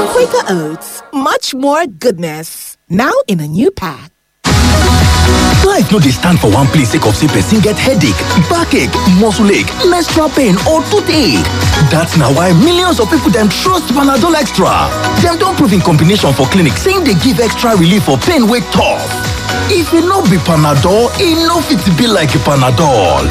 Quaker Oats, much more goodness. Now in a new pack. Life no dey stand for one place sake of say person get headache, backache, muscle ache, menstrual pain or toothache. That's na why millions of people dem trust Panadol Extra. Dem don prove in combination for clinic say e dey give extra relief for pain wey tough. If e no be Panadol, e no fit be like Panadol.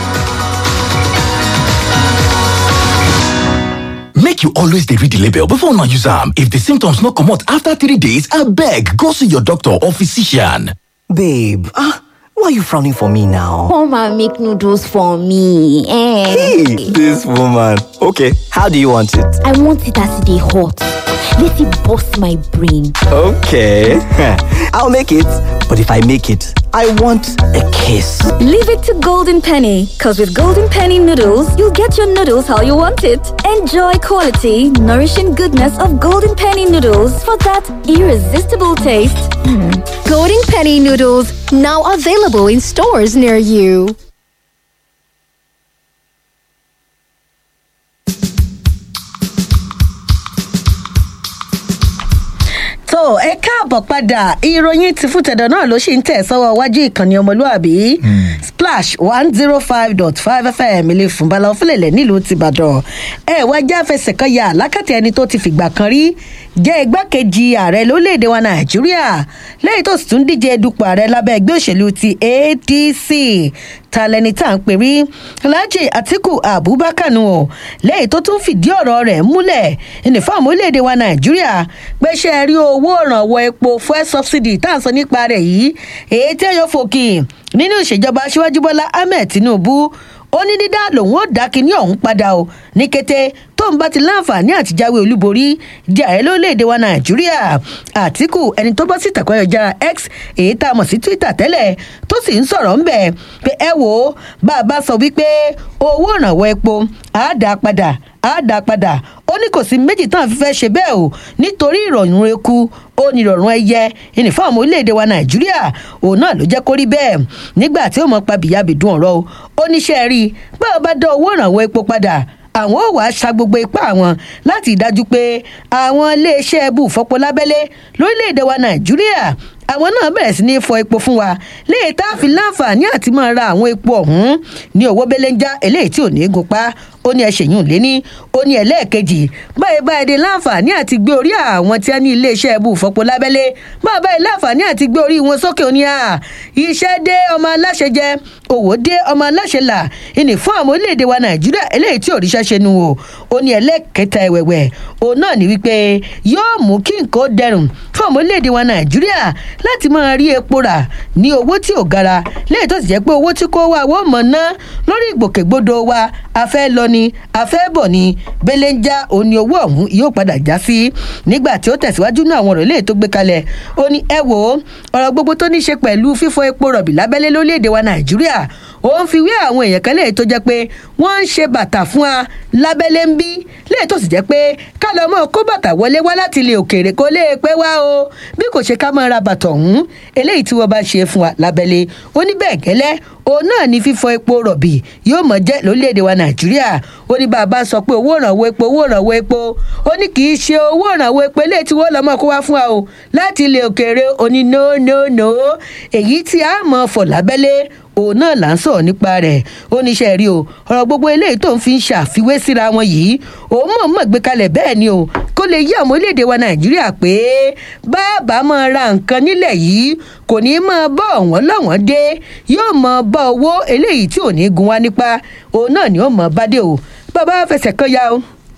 Make you always dey read the label before una use am. If the symptoms no comot after three days, abeg go see your doctor or physician. Babe, ah, why are you frowning for me now? Come and make noodles for me. Eh. Hey, this woman. Okay, how do you want it? I want it as they hot. Let it bust my brain. Okay, I'll make it. But if I make it, I want a kiss. Leave it to Golden Penny, because with Golden Penny noodles, you'll get your noodles how you want it. Enjoy quality, nourishing goodness of Golden Penny noodles for that irresistible taste. Golden Penny noodles now available in stores near you. tó ẹ káàbọ̀ padà ìròyìn ti fún tẹ̀dọ̀ náà ló ṣì ń tẹ̀ sọ́wọ́ wájú ìkànnì ọmọlúàbí splash one zero five dot five fm ilé fúnbalà ọ̀fẹ́lẹ̀lẹ̀ nílùú tìbàdàn ẹ wá já fẹsẹ̀ kan yà lákàtà ẹni tó ti fìgbà kan rí jẹ́ igbákejì ààrẹ lórílẹ̀‐èdè wa nàìjíríà lẹ́yìn tó sì tún díje dupò ààrẹ lábẹ́ ẹgbẹ́ òṣèlú ti adc ta lẹni tá à ń pè rí alhaji atiku abubakar nù ọ lẹ́yìn tó tún fìdí ọ̀rọ̀ rẹ̀ múlẹ̀ ìnìfọ́ọ̀mù orílẹ̀‐èdè wa nàìjíríà pẹ́ṣẹ́ rí owó ìrànwọ́ epo fuel subsidy tá à ń sọ nípa rẹ̀ yìí èyí tí ẹ̀yọ́ fòkì nínú ìṣèjọba aṣíwájú bọ́lá ahmed tinubu ó ní dídá lòun ó dá kinní ọ̀hún padà o ní kété tó ń bá ti láǹfààní àtijáwé olúborí di ààrẹ lórílẹ̀‐èdè wa nàìjíríà àtìkù ẹni tó bọ́ sí ìtàkọ́yọ̀já x èyí tá a mọ̀ sí twitter tẹ́lẹ̀ tó sì ń sọ̀rọ̀ ńbẹ̀ pé ẹ wò ó bá a bá sọ wípé owó ìrànwọ́ epo àá dá padà àá dá padà ó ní kò sí méjì tán fi fẹ́ ṣe bẹ́ẹ̀ o nítorí ìrọ̀rùn eku ó ní ìrọ̀rùn ẹyẹ ìnìfọ́ọ̀mù orílẹ̀-èdè wa nàìjíríà òun náà ló jẹ́ kó rí bẹ́ẹ̀ nígbà tí ó mọ̀ pa bìyàbìdún ọ̀rọ̀ o ó níṣẹ́ rí i báwo bá dá owó ìrànwọ́ epo padà àwọn ò wá ṣa gbogbo ipá àwọn láti dájú pé àwọn iléeṣẹ́ ẹbú fọpo lábẹ́lé lórílẹ̀‐èdè wa nàìjíríà àwọn náà bẹ̀rẹ̀ sí ní fọ epo fún wa léè tá a fi láǹfààní àti máa ra àwọn epo ọ̀hún ní owó belenja eléyìí tí ò ní gun pa ó ní ẹṣẹ̀yìn léní ó ní ẹlẹ́ẹ̀kejì báyìí báyìí dé láǹfààní àti gbé orí àwọn tí a ní iléeṣẹ́ ẹbú fọpo lábẹ́lé báyìí báyìí láǹfààní àti gbé orí wọn sókè òní à iṣẹ́ dé ọmọ aláṣẹ jẹ òwò dé ọmọ aláṣẹ là ìní fún àwọn orílẹ̀-èdè wa nàìjíríà eléyìí tí òrìṣà ṣe nu o ó ní ẹlẹ́ẹ̀kẹta ẹ̀wẹ̀wẹ̀ òun náà ní wípé yóò mú kí nǹkan ó dẹrùn fún àwọn orílẹ̀-èdè wa nàìjíríà láti máa rí epo rà ní owó tí ò gara lẹ́yìn tó sì jẹ́ pé owó tí kò wá wọ́n mọ̀ ná lórí ìgbòkègbodò wa a fẹ́ lọ ni a fẹ́ bọ̀ ni belenja òun ni owó ọ̀hún yóò padà já sí nígbà tí ó tẹ̀síwájú ní àwọn ọ̀rọ̀ eléyìí tó gbé kalẹ̀ ó ní ẹ wò ó ọ̀rọ̀ gbogbo tó ní ṣe pẹ̀lú fífọ epo rọ̀bì lábẹ́lé lórílẹ̀‐èdè wa nàìjíríà ó ń fi wé àwọn èèyàn kan léyìí tó jẹ́ pé wọ́n ń ṣe bàtà fún wa lábẹ́lé ń bí léyìí tó sì jẹ́ pé ká lọ mọ́ kó bàtà wọlé wá láti ilé òkèèrè kó lè pé wá o bí kò ṣe ká máa ra bàtà ọ̀hún eléyìí tí wọ́n bá ṣe fún wa lábẹ́lé ó ní bẹ́ẹ̀ gẹ́lẹ́ òun náà ní fífọ epo rọ̀bì yóò mọ̀ jẹ́ lórílẹ̀‐èdè wa nàìjíríà ó ní bàbá sọ pé owó ìrànwọ́ epo owó ìrànwọ́ epo ó ní kì í ṣe owó ìrànwọ́ epo eléyìí tí wọ́n lọ́ mọ́ kó wá fún wa o láti ilé òkèèrè ó ní no no no èyí tí a mọ̀ fọ̀ lábẹ́lé òun náà là ń sọ̀rọ̀ nípa rẹ̀ ó ní iṣẹ́ rí o ọ̀rọ̀ gbogbo eléyìí tó ń fi ń ṣàfiwé síra wọn yìí òun mọ̀ mọ̀ gbé kalẹ̀ bẹ́ẹ̀ ni o kó lè yí àwọn orílẹ̀-èdè wa nàìjíríà pé bàbá máa ra nǹkan nílẹ̀ yìí kò ní máa bọ́ ọ̀wọ́n lọ́wọ́n dé yóò máa bá owó eléyìí tí ò ní gun wá nípa òun náà ni ó mọ̀ bá dé o bàbá fẹsẹ̀ kan ya o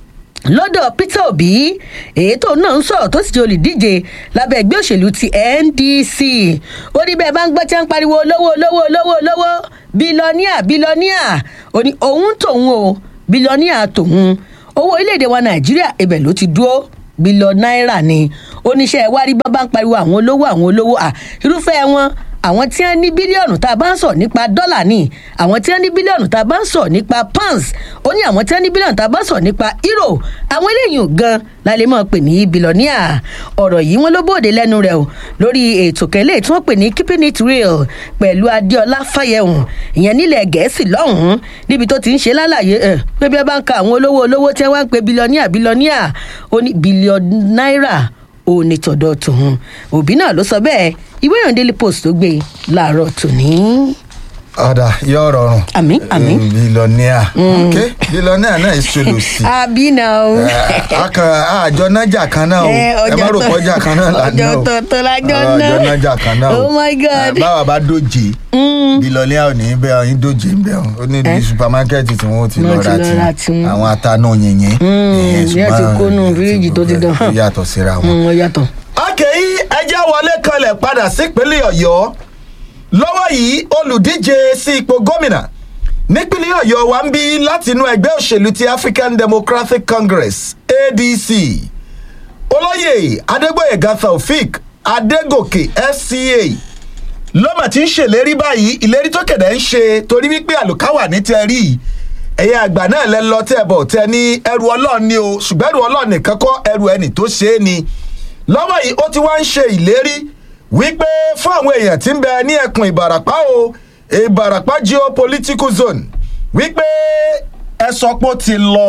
lọ́dọ̀ peter obi èyí tó náà ń sọ̀rọ̀ tó sì jẹ́ olùdíje lábẹ́ ẹgbẹ́ òṣèlú ti ndc ó ní bẹ́ẹ̀ bá ń gbọ́ tí wọ́n ń pariwo olówó olówó olówó olówó bílọ́níà bílọ́níà ó ní òun tòun o bílọ́níà tòun owó orílẹ̀-èdè wa nàìjíríà ibẹ̀ ló ti dúró bílọ̀ náírà ni oníṣẹ́ ìwárí bá bá ń pariwo àwọn olówó àwọn olówó à irúfẹ́ wọn àwọn tí wọ́n ní bílíọ̀nù tá a bá ń sọ̀ nípa dọ́là ni àwọn tí wọ́n ní bílíọ̀nù tá a bá ń sọ̀ nípa pounds ó ní àwọn tí wọ́n ní bílíọ̀nù tá a bá ń sọ̀ nípa euro àwọn eléyìí gan la lè máa pè ní bílíọ̀nìà ọ̀rọ̀ yìí wọ́n ló bóde lẹ́nu rẹ̀ o lórí ètò kẹ́lẹ́ tí wọ́n pè ní keeping it real pẹ̀lú adéọlá fáyẹ̀hùn ìyẹn nílẹ̀ gẹ̀ẹ́sì lọ́hùn-ún níbi tó ti ń ṣe lálàyé ẹ̀ pé bí ẹ bá ń ka àwọn olówó olówó tí wọ́n ń pe bílíọ̀nìà bílíọ̀nìà ó ní bílíọ̀nù náírà ó ní tọ̀dọ̀ tòun òbí náà ló sọ bẹ́ẹ̀ ìwé ìròyìn daily post tó gbé láàárọ̀ tòní. ọ̀dà yóò rọrùn. Àmín, àmín. bílọ́níà ok bílọ́níà náà ìṣòlò sí. àbí náà o. akàn àjọ nájà kan náà o Eh, ẹ má rò ọjọ́ pọ́jà kan náà là ní o ọjọ́ tó tó lájọ́ Ah, náà. àjọ nájà kan náà o Oh my God. Eh, báwa bá dóje bílọ́níà ò ní bẹ́ẹ̀ ọyìn dóje ń bẹ́ẹ̀ ó ní bí supamakẹ́ẹ̀tì tí wọ́n ti Wọ́n lọ ti ra lọ ra tí tiwọn. àwọn atanú yìnyín. ìyá ti kó nù fíríjì tó ti dán. ó yàtọ̀ síra wọn Mm, ó yàtọ̀. akẹ́yí ẹjẹ́ wọlé kanlẹ̀ padà sípínlẹ̀ ọ̀yọ́ lọ́wọ́ yìí olùdíje sí ipò gómìnà nípínlẹ̀ ọ̀yọ́ wa ń bí látinú ẹgbẹ́ òṣèlú ti african democratic congress adc olóyè adégbòyèga taofik adégòkè fca lọ́mà tí ń ṣèlérí báyìí ìlérí tó kẹ̀dẹ̀ ń ṣe torí wípé àlùkáwà ní tẹ́ rí i ẹ̀yẹ àgbà náà lẹ́ lọ tẹ́ bọ̀ tẹ́ ní ẹrù ọlọ́run ni o ṣùgbọ́n ẹrù ọlọ́run nìkan kọ́ ẹrù ẹnì tó ṣe é ni lọ́wọ́ yìí ó ti wá ń ṣe ìlérí wípé fún àwọn èèyàn tí ń bẹ ní ẹkùn ìbàràpá o ìbàràpá geopolitical zone wípé ẹ sọ pé ó ti lọ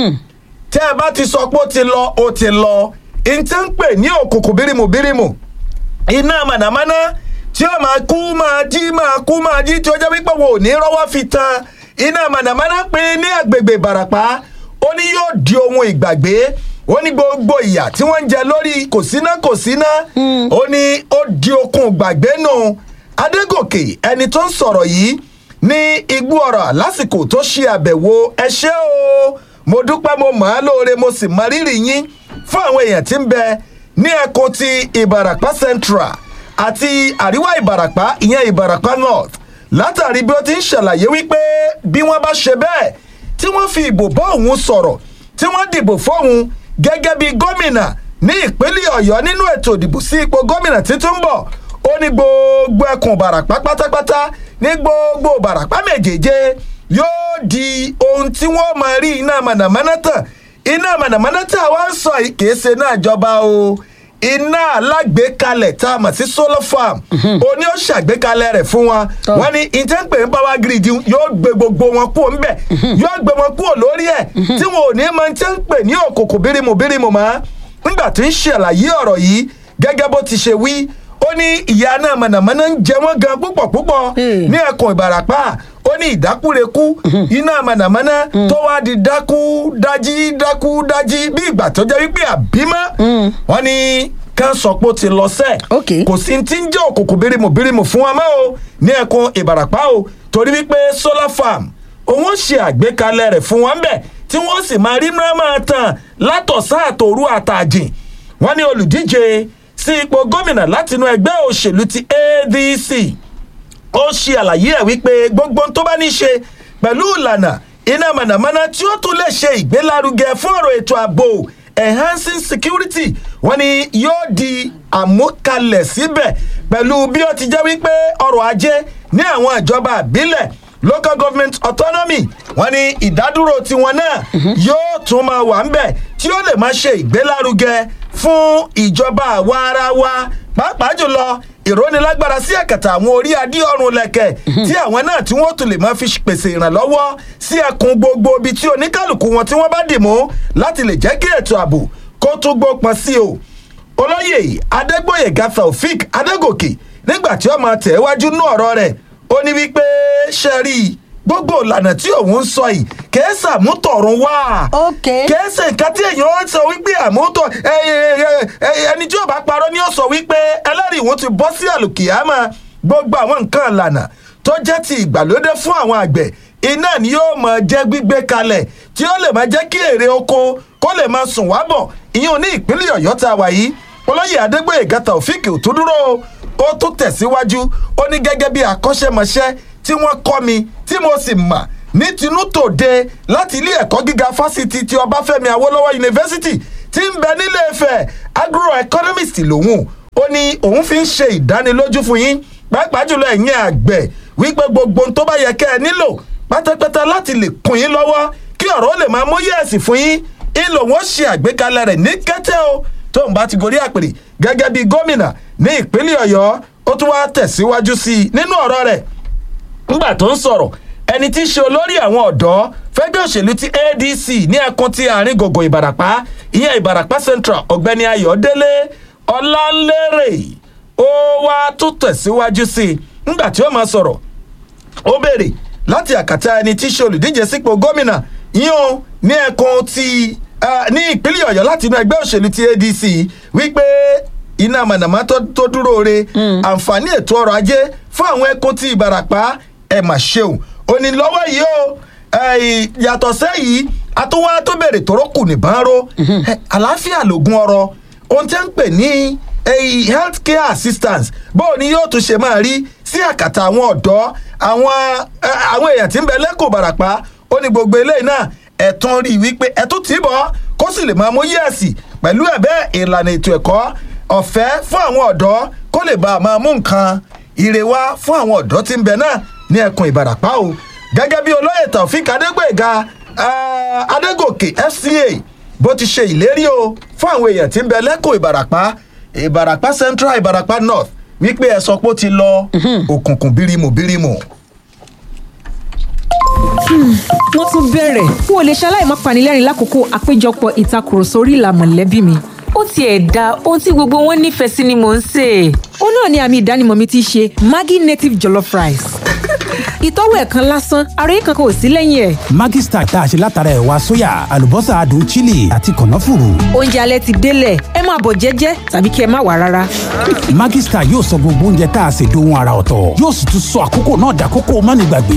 tẹ́ ẹ bá ti sọ pé ó ti lọ ó ti lọ ìtẹ́ ń pè ní òkùnkùn bírímù bírímù iná mànàmáná tí ó máa kú máa jí máa kú máa jí tí ó jẹ́ wípé wọn ò ní rọ́wọ́ fi tan iná mànàmáná pín ní àgbègbè ìbàràpá ó ní yóò di ohun ìgbàgbé ó ní gbogbo ìyà tí wọ́n ń jẹ lórí kò síná kò síná ó ní ó di okun ìgbàgbé nù adégòkè ẹni tó ń sọ̀rọ̀ yìí ní igbó ọ̀rọ̀ lásìkò tó ṣe àbẹ̀wò ẹ ṣé o mo dúpẹ́ mo mọ̀ á lóore mo sì mọ rírì yín fún àwọn èèyàn tí ń bẹ ní ẹkùn ti ìbàràpá central àti àríwá ìbàràpá ìyẹn ìbàràpá north látàrí bí ó ti ń ṣàlàyé wípé bí wọ́n bá ṣe bẹ́ẹ̀ tí wọ́n fi ìbò bá òun sọ̀rọ̀ tí wọ́n dìbò fóun gẹ́gẹ́ bí gómìnà ní ìpínlẹ̀ ọ̀yọ́ nínú ètò ìdìbò sí ipò gómìnà títún bọ̀ ó ní gbogbo ẹkùn ìbàràpá pátápátá ní gbogbo ìbàràpá méjèèje yóò di ohun tí wọ́n máa rí iná mànàmáná tàn iná mànàmáná tí àwa ń sọ yìí kìí ṣe náà jọba o iná alágbèékalẹ̀ tá a mọ̀ sí solar farm oní ó ṣàgbékalẹ̀ rẹ̀ fún wọn Tọ́. wọ́n ní ìtẹ́ǹpẹ̀ ń power grid yóò gbé gbogbo wọn kúrò ńbẹ̀ yóò gbé wọn kúrò lórí ẹ̀ tí wọn ò ní mọ ìtẹ́ǹpẹ̀ ní òkòkò bírímù bírímù mọ́ nígbà tí ń ṣàlàyé ọ̀rọ̀ yìí gẹ́gẹ́ bó ti ṣe wí ó ní ìyá náà mọ̀nàmọ́ná ń jẹ wọ́n gan púpọ̀ púpọ̀ Hey. ní ẹkùn ìbàràpá ó ní ìdákúrekú iná mọ̀nàmọ́ná tó wá di dákú dájí dákú dájí bí ìgbà tó jẹ́ wípé àbímọ́ wọ́n ní kán sọ pé ó ti lọ sẹ́ẹ̀ Ok. kò sí ti ń jẹ́ òkùnkùn bírímù bírímù fún wa mọ́ o ní ẹkùn ìbàràpá o torí wípé solar farm òun ó ṣe àgbékalẹ̀ rẹ̀ fún wa ń bẹ̀ tí wọ́n sì máa rí náà máa tàn látọ̀sán àtòru àtàjìn wọ́n ní olùdíje sí ipò gómìnà látinú ẹgbẹ́ òṣèlú ti adc ó ṣe àlàyé ẹ̀ wípé gbogbo ohun tó bá ní ṣe pẹ̀lú ìlànà iná mànàmáná tí ó tún lè ṣe ìgbélárugẹ fún ọ̀rọ̀ ètò ààbò enhancing security wọ́n ní yóò di àmúkalẹ̀ síbẹ̀ pẹ̀lú bí ó ti jẹ́ wípé ọrọ̀ ajé ní àwọn ìjọba àbílẹ̀ local government autonomy wọ́n ní ìdádúró tiwọn náà yóò tún máa wà ńbẹ̀ tí ó lè máa ṣe ìgbélárugẹ fún ìjọba àwa ara wa pàápàá jùlọ ìrónilágbára sí ẹ̀kẹta àwọn orí adé ọrùn lẹ̀kẹ̀ tí àwọn náà tí wọ́n tún lè máa fi pèsè ìrànlọ́wọ́ sí ẹkùn gbogbo ibi tí oníkálukú wọn tí wọ́n bá dì mú láti lè jẹ́ kí ètò ààbò kó tún gbópọn sí o olóyè adégbòyèga taofik adégòkè nígbà tí ó máa tẹ̀ wájú nú ọ̀rọ̀ rẹ̀ ó ní wípé ṣe rí i gbogbo ìlànà tí òun ń sọ yìí kìí sàmútọ̀run wá Ok. kìí ṣe nǹkan tí èèyàn ń sọ wípé àmútọ̀ ẹ- ẹ- ẹ- ẹ- ẹni tí ò bá parọ́ ni ó sọ wípé ẹlẹ́rìí òun ti bọ́ sí àlùkìyámà gbogbo àwọn nǹkan ìlànà tó jẹ́ ti ìgbàlódé fún àwọn àgbẹ̀ iná ni yóò máa jẹ́ gbígbé kalẹ̀ tí ó lè máa jẹ́ kí èrè oko kó lè máa sùn wá bọ̀ ìyẹn ní ìpínlẹ̀ ọ̀yọ́ tá a wà yìí olóyè adégbòyèga taofik òtúndúró ó tún tẹ̀síwájú ó ní gẹ́gẹ́ bí akọ́ṣẹ́mọṣẹ́ tí wọ́n kọ́ mi tí mo sì mà ní tinútòde láti ilé ẹ̀kọ́ gíga fásitì ti ọbáfẹ́mi awólọ́wọ̀ yunifásitì tí ń bẹ nílé ifẹ̀ agroeconomist lòun ó ní òun fi ń ṣe ìdánilójú fún yín pàápàá jùlọ ẹ̀yin àgbẹ̀ wípé gbogbo ohun tó bá yẹ kẹ́ ẹ nílò pátápátá láti lè kún yín lọ́wọ́ kí ọ̀rọ̀ ó lè máa mú yẹ̀sì fún yín ìlò wọn ṣe àgbékalẹ̀ rẹ̀ ní kété o tóun bá ti gorí àpèrè gẹ́gẹ́ bí gómìnà ní ìpínlẹ̀ ọ̀yọ́ ó tún wá tẹ̀síwájú sí i nínú ọ̀rọ̀ rẹ̀ ńgbà tó ń sọ̀rọ̀ ẹni tí í ṣe olórí àwọn ọ̀dọ́ fẹ́gbẹ́ òṣèlú ti adc ní ẹkùn ti àárín gbogbo ìbàràpá ìyẹn ìbàràpá central ọ̀gbẹ́ni ayọ̀délé ọlálérè ó wá tún tẹ̀síwájú sí i ńgbà tí ó máa sọ̀rọ̀ ó béèrè láti àkàtà ẹni tí í ṣe olùdíje sípò gómìnà yíyan ní ẹkùn ti ah, ní ìpínlẹ̀ ọ̀yọ́ láti inú ẹgbẹ́ òṣèlú ti adc wípé iná mànàmá tó tó dúró re àǹfààní ètò ọrọ̀ ajé fún àwọn ẹkùn ti ìbàràpá ẹ̀ mà ṣeun òní lọ́wọ́ yìí o eh, yàtọ̀ sẹ́yìí àtúwá tó bèrè tóró kù nìbọn ró Eh, àlàáfíà lògùn ọrọ̀ ohun tí ń pè ní eh, health care assistance bóò ni yóò tún ṣe máa rí sí àkàtà àwọn ọ̀dọ́ àwọn eh, àwọn èèyàn tí ń bẹ lẹ́kọ̀ọ́ bàràpá ó ní gbogbo eléyìí náà ẹ̀tún rí i wípé ẹ̀tún tì í bọ̀ kó sì lè máa mú yẹ̀sì pẹ̀lú ẹ̀bẹ́ ìlànà ètò ẹ̀kọ́ ọ̀fẹ́ fún àwọn ọ̀dọ́ kó lè bá a máa mú nǹkan ire wá fún àwọn ọ̀dọ́ tí ń bẹ náà ní ẹkùn ìbàràpá o gẹ́gẹ́ bí olóyè taofik adégbèga ah, adégòkè fca bó ti ṣe ìlérí o fún àwọn èèyàn tí ń bẹ lẹ́kọ̀ọ́ ìbàràpá ìbàràpá central ìbàràpá north wípé ẹ sọ pé ó ti lọ òkùnkùn bírímù bírímù. wọ́n tún bẹ̀rẹ̀ n ò lè ṣaláì má panilẹ́rìn lákòókò àpéjọpọ̀ ìtakùrọ̀sọ orí ìlà mọ̀lẹ́bí mi. ó tiẹ̀ da ohun tí gbogbo wọn nífẹ̀ẹ́ sí ni mò ń sè é. ó náà ni àmì ìdánimọ̀ mi ti ṣe maggi native jollof rice. ìtọ́wò ẹ̀ kan lásán ara yìí kankan ò sí lẹ́yìn ẹ̀. Maggi Star tá a ṣe látara ẹ̀wà sóyà àlùbọ́sà adùn chili àti kànáfùrù. oúnjẹ alẹ́ ti délẹ̀ ẹ máa bọ̀ jẹ́jẹ́ tàbí kí ẹ má wà rárá. Maggi Star yóò sọ gbogbo oúnjẹ tá a ṣe dohun ara ọ̀tọ̀ yóò sì tún sọ àkókò náà dàkókò mánigbàgbé.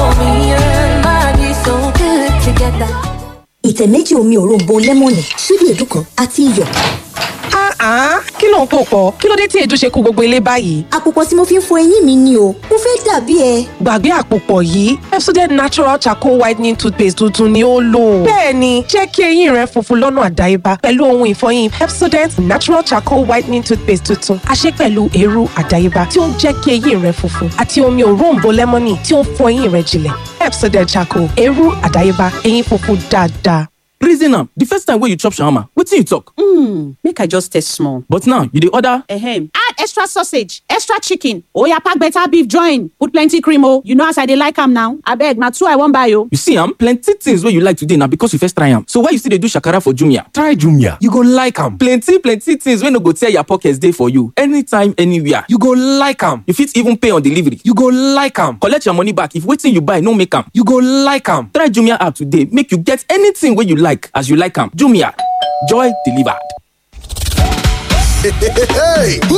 ìtẹ̀ méjì omi òróǹbó lẹ́mọ̀nì ṣíbí èédú kan àti iyọ̀. Ah, kí ló ń pò pọ̀? Kí ló dé tí èédú ṣe kó gbogbo ilé báyìí? àpòpọ̀ tí mo fi ń fọ eyín mi ni o mo fẹ́ dàbí ẹ. Gbàgbé àpòpọ̀ yìí, Pepsodent Natural Charcoal Whitening Toothpaste tuntun ni ó lò. Bẹ́ẹ̀ni, jẹ́ kí eyín rẹ funfun lọ́nà àdáyébá pẹ̀lú ohun ìfọyín Pepsodent Natural Charcoal Whitening Toothpaste tuntun. A ṣe pẹ̀lú eérú àdáyébá tí ó ń jẹ́ kí eyín rẹ funfun àti omi òróǹbó lẹ́mọ́nì tí ó ń fọ eyín rẹ jinlẹ̀. Pepsodent Charcoal, eérú àdáyébá, eyín funfun dáadáa. reason am the first time wey you chop shawarma wetin you talk. Mm, make I just taste small. but now you dey order. Ahem. Add extra sausage, extra chicken. Oya pack better beef join. Put plenty cream oh. You know as I dey like am now. Abeg, na two I wan buy oh. you see am plenty things wey you like today na because you first try am so why you still dey do shakara for jumia. Try Jumia, you go like am. plenty plenty things wey no go tear your pocket dey for you anytime anywhere. You go like am. you fit even pay on delivery. You go like am. collect your money back if wetin you buy no make am. You go like am. try jumia app today make you get anything wey you like as you like am jumia joy delivered. Hey, hey, hey,